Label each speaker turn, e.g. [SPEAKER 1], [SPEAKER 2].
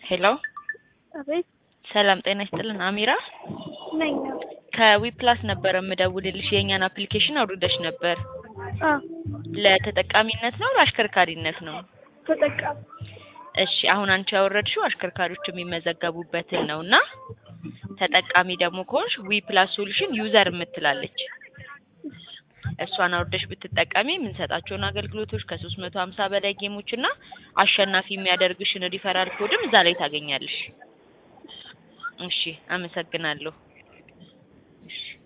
[SPEAKER 1] ሄሎ
[SPEAKER 2] አቤት
[SPEAKER 1] ሰላም ጤና ይስጥልን አሚራ
[SPEAKER 2] ነኝ።
[SPEAKER 1] ከዊፕላስ ነበረ የምደውልልሽ የእኛን አፕሊኬሽን አውርደሽ ነበር
[SPEAKER 2] አዎ
[SPEAKER 1] ለተጠቃሚነት ነው ለአሽከርካሪነት ነው
[SPEAKER 2] ተጠቃሚ
[SPEAKER 1] እሺ አሁን አንቺ ያወረድሽው አሽከርካሪዎች የሚመዘገቡበትን ነው እና ተጠቃሚ ደግሞ ከሆንሽ ዊፕላስ ሶሉሽን ዩዘር የምትላለች እሷን አውርደሽ ብትጠቀሚ የምንሰጣቸውን አገልግሎቶች ከሶስት መቶ ሀምሳ በላይ ጌሞች እና አሸናፊ የሚያደርግሽን ሪፈራል ኮድም እዛ ላይ ታገኛለሽ። እሺ አመሰግናለሁ። እሺ